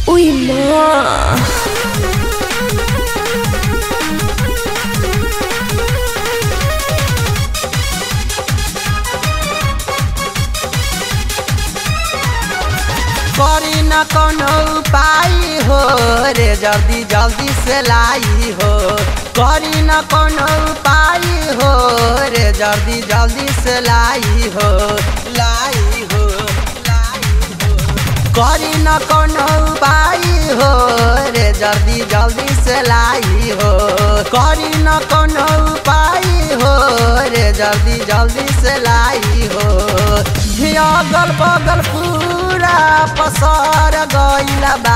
Uy, ma. करी न कोनो उपाय हो रे जल्दी जल्दी से लाई हो करी न कोनो उपाय हो रे जल्दी जल्दी से लाई हो लाई हो लाई हो करी न कोनो उपाय हो रे जल्दी जल्दी से लाई हो करी न कोनो उपाय हो रे जल्दी जल्दी से लाई हो अगल बगल पूरा पसर गइल बा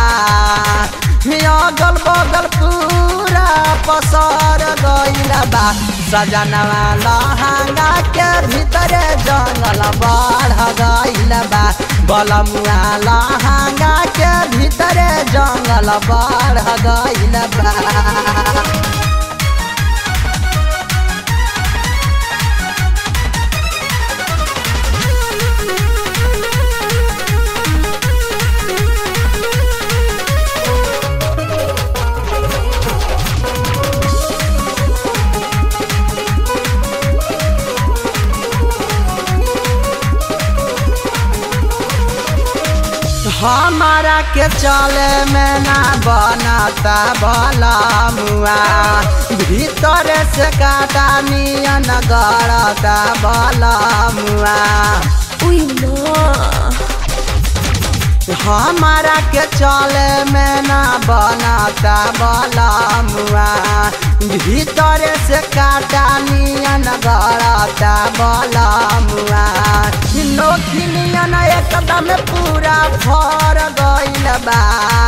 अगल बगल पूरा पसर गइल बा सजनवा लहंगा के भीतर जंगल बढ़ गइल बा बलमुआ लहंगा के भीतर जंगल बढ़ गइल बा हमारा के चले में ना बनता भला मुआ भीतर से काटा नियन गड़ता भला मुआ Uy, ma. हमारा के चले में ना बनता भला मुआ भीतर से काटा नियन गड़ता भला मुआ नोखी नियन एकदम पूरा फर गइल बा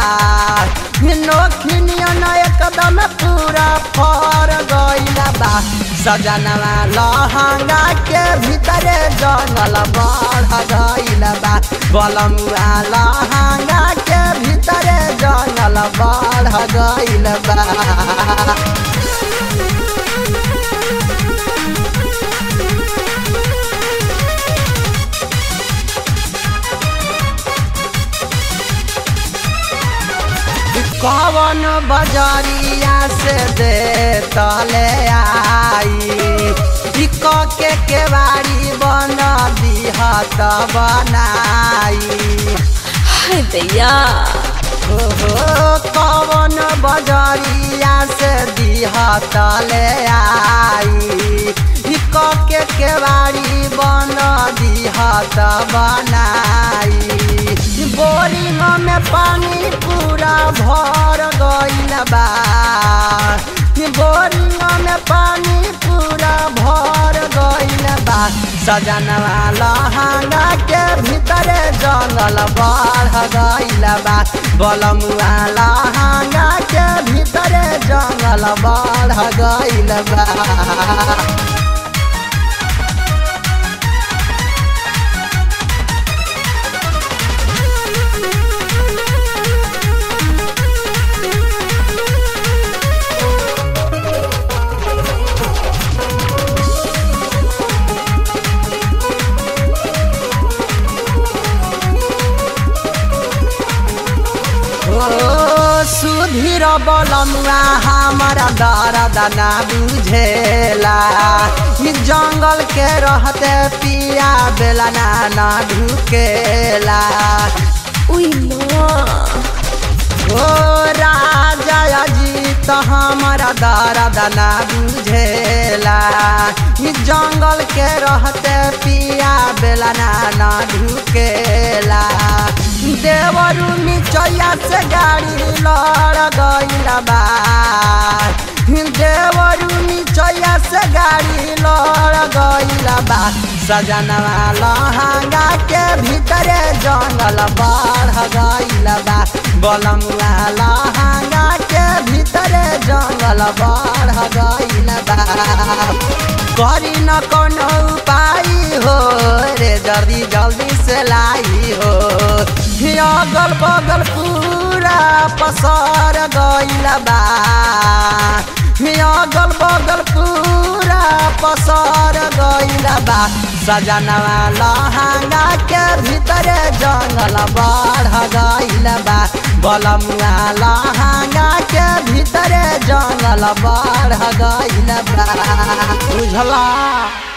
नोखी नियन एकदम पूरा फर गइल बा सजनवा लहंगा के भीतरे जंगल बढ़ गइल बा बलमुआ लहंगा के भीतरे जंगल बढ़ गइल बा कवन बजरिया से दे तले आई इक के केवाड़ी बन दिहत बनाई Ay, दैया हो हो कवन बजरिया से दिहत ले आई इक के केवाड़ी बन दिहत बनाई बोरिंग में पानी पूरा भर गइल बा बोरिंग में पानी पूरा भर गइल बा सजनवा लहंगा के भीतरे जंगल बढ़ गइल बा बलमुआ लहंगा के भीतरे जंगल बढ़ गइल बा ओ सुधीर बलमुआ हमारा दर्द ना बुझेला ई जंगल के रहते पिया बेला ना ना ढुकेला Uy, ma. ओ राजा अजीत हमारा दर्द ना बुझेला ई जंगल के रहते पिया बेला ना ना ढुकेला देवरू निचैया से गाड़ी लड़ गइल बा देवरू निचैया से गाड़ी लड़ गइल बा सजनवा लहंगा के भीतरे जंगल बढ़ गइल बा बलमुआ लहंगा के भीतरे जंगल बढ़ गइल बा करी न कोनो उपाय हो रे जल्दी जल्दी से लाई हो अगल बगल पूरा पसर गइल बा अगल बगल पूरा पसर गइल बा सजनवा लहंगा के भीतरे जंगल बढ़ गइल बा बलमुआ लहंगा के भीतरे जंगल बढ़ गइल बा बुझला